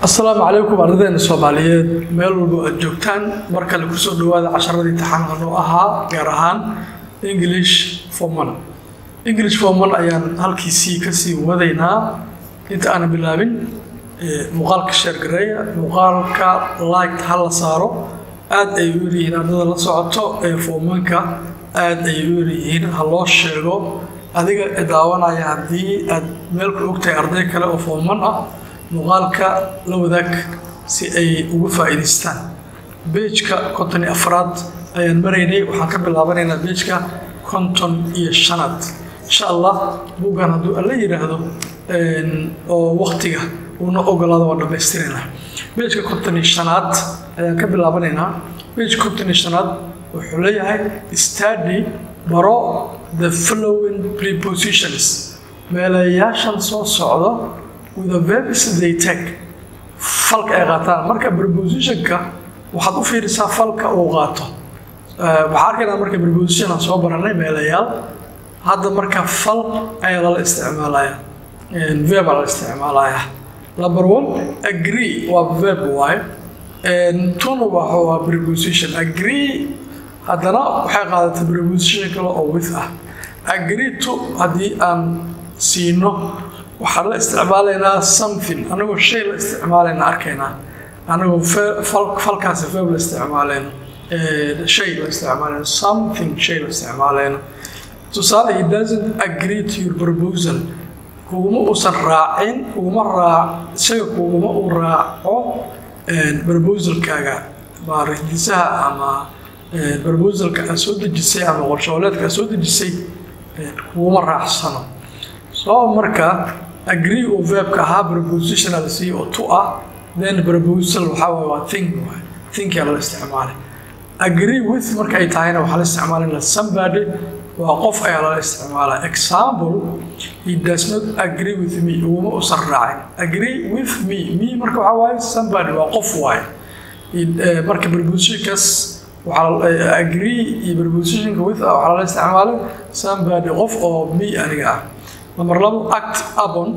asalaamu calaykum ardadeena soomaaliyeed meel walba aad joogtaan mar kale kusoo dhawaada casharadii taxanahan oo ahaa gaar ahaan english forman english forman ayaan halkiisii kasii wadaynaa inta aanan bilaabin muuqaalka sheergareeya muuqaalka liked ha la saaro aad ay u yaryihiin ardada la socoto ee formanka aad ay u yaryihiin ha loo sheego adiga daawanaya haddii aad meel ku ogtahay arday kale oo forman ah muuqaalka la wadaag si ay ugu faa'iidaystaan beejka konton iyo afraad ayaan maraynay waxaan ka bilaabanaynaa beejka konton iyo shanaad insha allah buuggan hadduu alla yidhaahdo oo waktiga uuna ogolaado waa dhammaystiraynaa beejka konton iyo shanaad ayaan ka bilaabanaynaa beejka konton iyo shanaad wuxuu leeyahay study baro the following prepositions meelayaashan soo socdo with the verbs they take falka ay qaataan marka prepositionka waxaad u fiirisaa falka uu qaato waxaa arkaynaa marka preposition aan soo baranay meelayaal hadda marka fal ayaa lala isticmaalaya verb aa lala isticmaalaya number one agree waa verb waaye tuna waxa waa preposition agree haddana waxay qaadatay preposition kale oo with ah agree to haddii aan siino waxaan la isticmaalaynaa something anagoo shay la isticmaalayna arkaynaa anagoo falkaasi verb la isticmaalayno shay la isticmaalayno something shay la isticmaalayno tusaale he doesn't agree to your proposal kuguma uusan raacin kuguma raac isaga kuguma uu raaco proposalkaaga maardisaha ama proposalka aad soo dejisay ama qorshooleedka aad soo dejisay kuguma raacsano soo marka agree oo verbka ahaa prepositional si oo tu ah then proposal waxaa waay waa think waay thinkia lala isticmaalay agree with markay tahayna waxaa la isticmaalayna somebody waa qof ayaa lala isticmaalaa example he does not agree with me uguma usan raacin agree with me me marka waxaa waaye somebody waa qof waaye marka prepositionkaas waxaa agree iyo prepositionka with ah waxaa lala isticmaalay somebody qof oo me aniga ah number labo act abon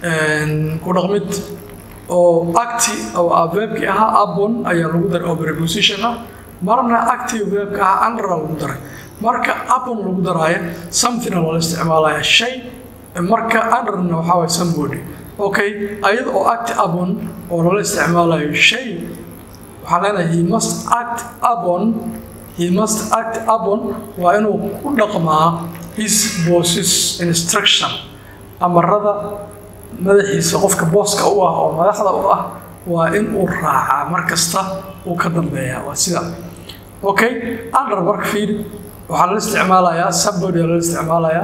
ku dhaqmid oo acti oo ah verbkii ahaa abon ayaa lagu daray oo preposition ah marna acti verbka ahaa andra lagu daray marka abon lagu daraayo something loola isticmaalaya shay marka andrna waxaa waay somebody okay ayada oo acti abon oo loola isticmaalayo shay waxaan leenahay he must act abon he must act abon waa inuu ku dhaqmaa his bosses instruction amarada madaxiisa qofka booska u ah oo madaxda u ah waa in uu raacaa mar kasta uu ka dambeeya waa sida okay under marka fiir waxaa lala isticmaalayaa somebody lala isticmaalayaa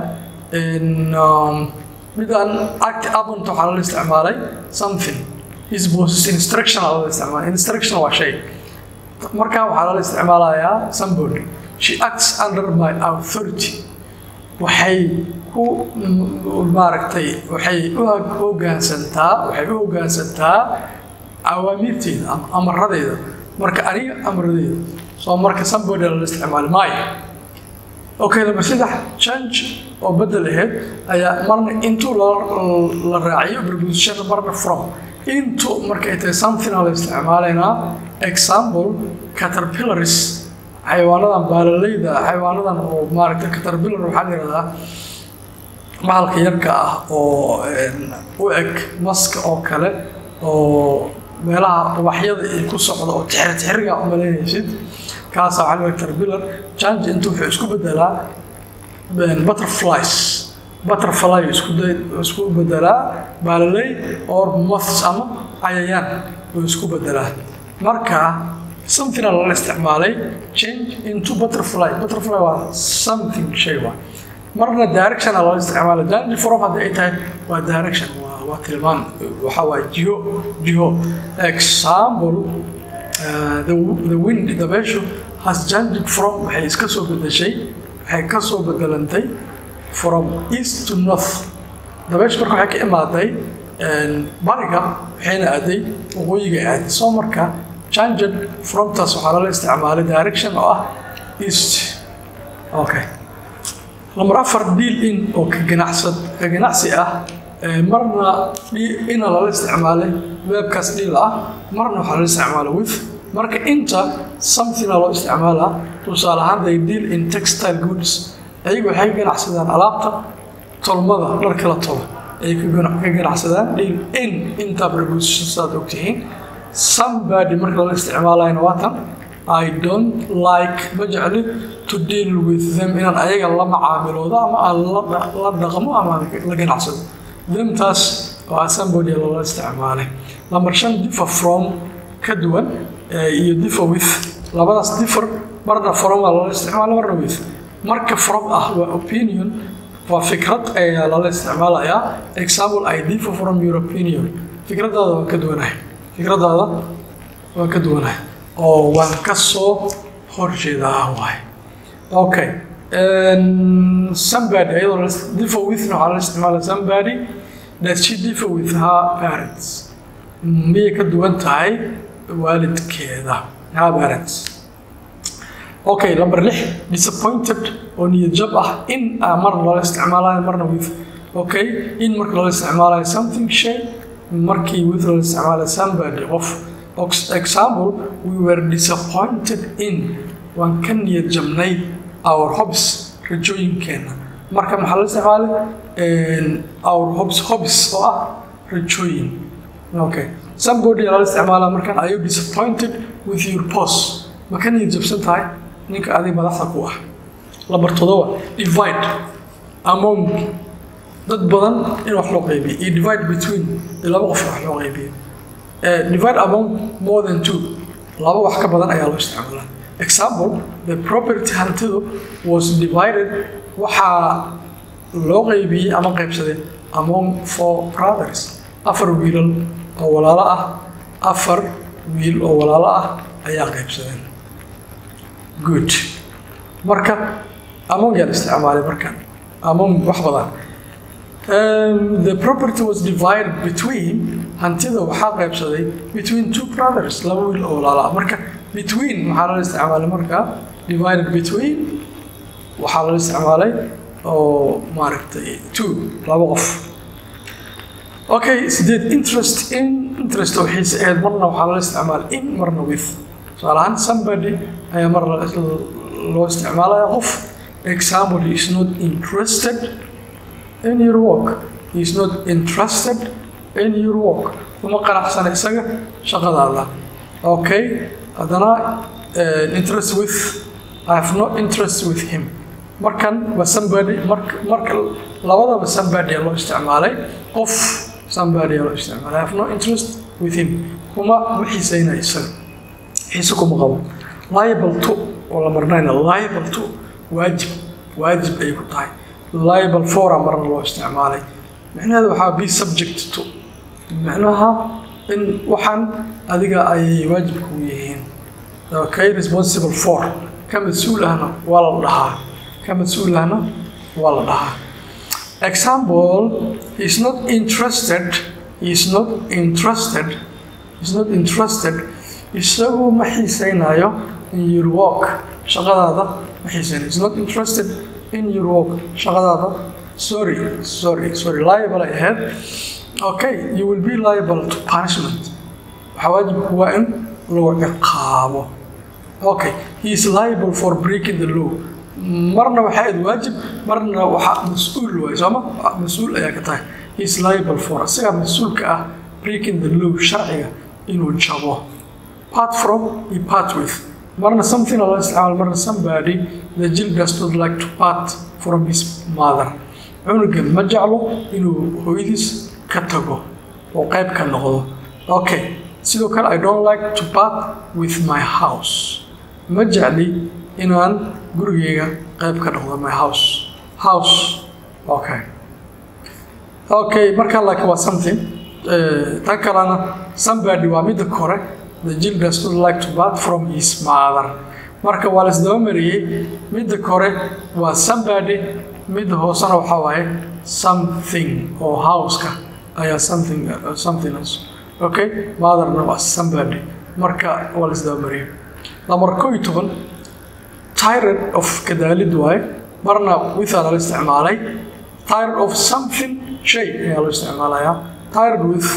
midaan act abont waxaa lala isticmaalay something his bosses instruction lala isticmaalay instruction waa shay marka waxaa lala isticmaalayaa somebody she acts under my authority waxay ku maaragtay waxay u hoggaansantaa waxay u hoggaansantaa awaamiirteeda ama amaradeeda marka aniga amaradeeda soo marka somebody lala isticmaali maayo okay number saddex change oo bedel aheyd ayaa marna intuu la raaciyo preposition marna from into markay tahay something la isticmaalaynaa example caterpillaris xayawaanadan baalalayda xayawaanadan oo maaragtay caterpillar waxaa la yihahdaa bahalka yarka ah oo u eg maska oo kale oo meelaha ubaxyada ay ku socdo oo tixir tixiriga u malaynaysid kaasa waxaa la caterpillar change intu wuxuu isku bedelaa butterflies butterfly isku isku bedelaa baalalay or moths ama cayayaan uu isku bedelaa marka something lala isticmaalay change into butterfly butterfly waa something shay waa marna direction lala isticmaalay change from haddii ay tahay waa direction waa waa tilmaan waxaa waa jiho jiho example the, the wind dabeeshu has changed from waxay iska soo bedeshay waxay ka soo bedelantay from east to north dabeeshu marka waxay ka imaaday bariga waxayna aaday waqooyiga aaday soo marka changed fromtaas waxaa lala isticmaalay direction oo ah east okay number afar deal in oo ka ganacsad ka ganacsi ah marna ina lala isticmaalay weebkaas dhil ah marna waxaa loo isticmaala with marka inta something-a loo isticmaalaa tusaale ahaan they deal in textile goods ayagu waxay ka ganacsadaan alaabta tolmada dharka la tolo ayay ka ganacsadaan deal in inta preposition saad ogtihiin somebody marka lala isticmaalayna waa tan I don't like ma jecli to deal with them inaan ayaga la macaamiloodo ama aan la dhaqmo ama la ganacsado themtaas waa somebody lala isticmaalay number shan differ from ka duwan iyo differ with labadaas differ marna from waa lala isticmaala marna with marka from ah waa opinion waa fikrad ayaa lala isticmaalayaa example I differ from your opinion fikradaada waan ka duwanahay fikradaada waan ka duwanahay oo waan ka soo horjeedaa waay okay somebody ayadoo differ with waxaa la isticmaala somebody that she differ with her parents miyay ka duwan tahay waalidkeeda her parents okay number lix disappointed oo niyad jab ah in marna lala isticmaalayo marna with okay in marka lala isticmaalayo something shay markii with lala isticmaalayo somebody qof example we were disappointed in waan ka niyad jabnay our hobbies rajooyinkeena marka maxaa la isticmaalay our hobbies hobbies oo ah rajooyin okay somebody lala isticmaala markan are you disappointed with your boss ma ka niyad jabsan tahay ninka adig madaxda ku ah lambar todoba divide among dad badan in wax loo qaybiyo iyo divide between laba qof wax loo qaybiyo divide among more than two laba wax ka badan ayaa loo isticmaalaa example the property hantidu was divided waxaa loo qaybiyey ama qaybsadeen among four brothers afar wiilal oo walaalo ah afar wiil oo walaalo ah ayaa qaybsadeen good marka among yaa la isticmaalay markan among wax badan Um, the property was divided between hantida waxaa qaybsaday between two brothers laba wiil oo walaala marka between waxaa lala isticmaalay marka divided between waxaa lala isticmaalay oo maaragtay two laba qof okay sideed interest in interest oo xiise ahayd marna waxaa lala isticmaalay in marna with tusaale ahaan somebody ayaa mar loo isticmaalaya qof example he is not interested in your work he is not interested in your work uma qanacsana isaga shaqadaada okay haddana interest with I have no interest with him markan waa somebody marka marka labadaba somebody loo isticmaalay qof somebody loo isticmaalay I have no interest with him kuma ma xiisayna isaga xiise kuma qabo liable to oo la marnayna liable to waajib waajib ay ku tahay liable fora marna loo isticmaalay micnaheeda waxaa be subject to micnaha in waxaan adiga ay waajib ku yihiin okay responsible for ka mas-uul ahna waa la dhahaa ka mas-uul ahna waa la dhahaa example he is not interested he is not interested he is not interested isagu ma xiisaynayo in your work shaqadaada ma xiisaynayo is not interested in your work shaqadaada sorry sorry sorry liable ay ahayd okay you will be liable to punishment waxaa waajibku waa in lagu ciqaabo okay he is liable for breaking the law marna waxaa ahayd waajib marna waxaa mas-uul waay sooma mas-uul ayaa ka tahay he is liable for isagaa mas-uulka ah breaking the law sharciga inuu jabo part from iyo part with marna something loo isticmaalo marna somebody the jill does not like to part from his mother cunugan ma jeclo inuu hooyadiis ka tago oo qayb ka noqdo okay sidoo kale i don't like to part with my house ma jecli inaan gurigeyga qayb ka noqdo my house house okay okay marka laakiin waa something tan kalena somebody waa midda kore the jill does not like to part from his mother marka waa laisdaba mariyey midda kore waa somebody midda hoosena waxaa waaye something oo houseka ayaa something something else okay motherna waa somebody marka waa laisdaba mariyey lamar koo iyo toban tired of kadaalid waaye marna withaa lala isticmaalay tired of something shay ayaa loo isticmaalayaa tired with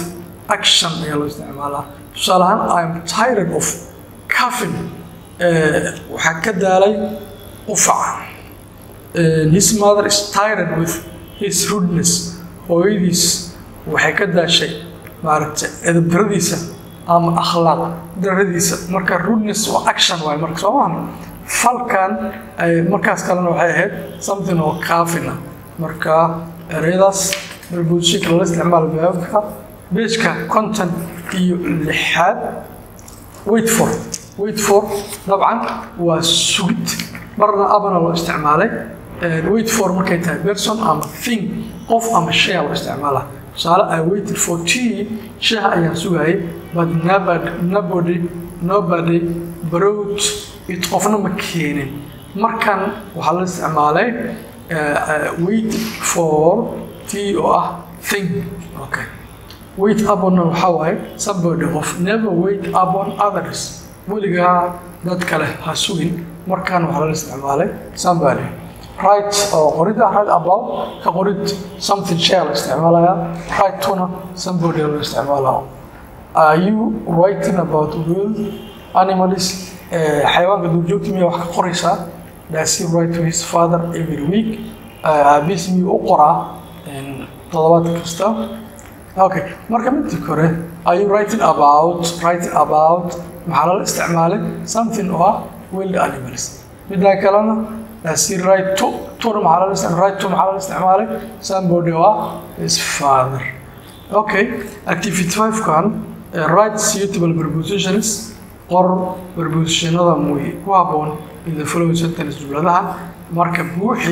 action ayaa loo isticmaalaa tusaale ahaan i am tired of coughing waxaa ka daalay qufaca his mother is tired with his rudeness hooyadiis waxay ka daashay maaragtay edabdaradiisa ama akhlaaq daradiisa marka rudeness waa action waay marka soo maaha falkan markaas kalena waxay ahayd something oo kaafina marka ereyadaas balbuudshinka lala isticmaalo baabka beejka content iyo lixaad wait for wait for dabcan waa sugid marna abana loo isticmaalay wait for markay tahay person ama thing qof ama shay loo isticmaalaa tusaale i waited for tea shaha ayaan sugayay but nobody nobody nobody brought it qofna ma keenin markan waxaa la isticmaalay wait for tea oo ah thing okay wait uponna waxaa waaye somebody qof never wait upon others weligaa dad kale ha sugin markan waxaa lala isticmaalay somebody right oo qorida right about ka qorid something shay la isticmaalayaa right tuna somebody la isticmaalaa are you writing about wild animals xayawaanka duurjoogta miyaa wax ka qoraysaa does he write to his father every week aabiis miyuu u qoraa toddobaad kasta okay marka midda kore are you writing about writing about maxaa lala isticmaalay something oo ah wild animals midda kalena does he write to tuna maxaa lala isticmaalay write to maxaa lala isticmaalay somebody oo ah his father okay activity five kan write suitable prepositions qor prepositionada muy ku habboon in the following sentence jumladaha marka buuxi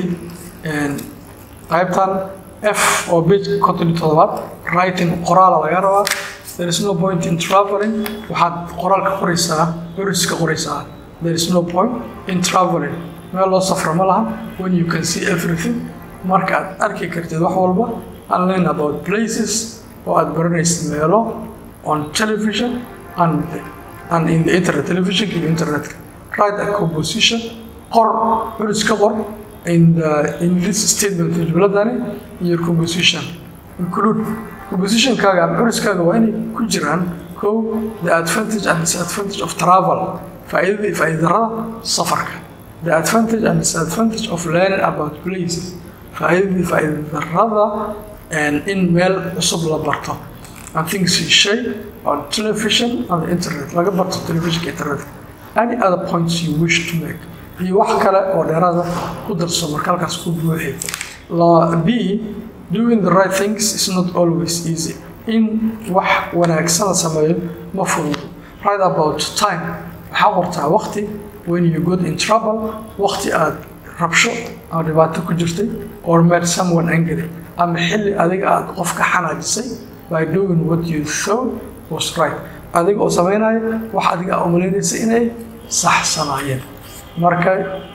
qaybtan f oo page konton iyo toddobaad writing qoraala laga rabaa there is no point in traveling waxaad qoraalka qoraysaa curiska qoraysaa there is no point in traveling meel loo safro ma laha when you can see everything marka aad arki kartid wax walba and learn about places oo aad baranaysid meelo on television and, and in the internet televisionka iyo internetka write a composition qor curiska qor in the in this statement jumladani iyo composition include compositionkaaga ama curiskaaga waa inay ku jiraan kow the advantage and disadvantage of travel faa'iidada iyo faa'iidarada safarka the advantage and disadvantage of learning about places faa'iidada iyo faa'iidarada in meel cusub la barto and things you shay on television and the internet laga barto televisionka internetka any other points you wish to make iyo wax kale oo dheeraada ku darso marka halkaas ku buuxi b doing the right things is not always easy in wax wanaagsan la sameeyo ma fududo right about time waxaa qortaa waqti when you got in trouble waqti aad rabsho ama dhibaato ku jirtay or made someone angry ama xilli adiga aad qof ka xanaajisay by doing what you thought was right adiga oo sameynaya wax adiga u malaynaysa inay saxsanaayeen marka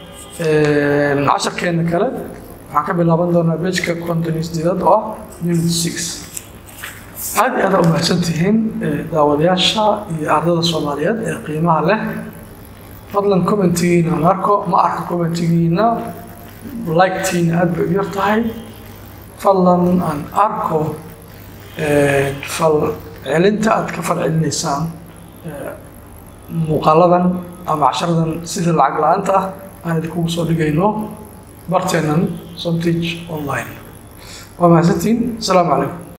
casharkeena kale waxaan ka bilaaban doonaa bejka konton sideedad oo ah unit six aad iyo aada u mahadsan tihiin daawadayaasha iyo ardada soomaaliyeed ee qiimaha leh fadlan commentigiina aan arko ma arko commentigiina liketiina aad bay u yar tahay fadlan aan arko fal celinta aad ka fal celinaysaan muuqaaladan ama casharadan sida lacag la-aanta ah aan idinkugu soo dhigayno barteenan somtage online waa mahadsantiin asalaamu calaykum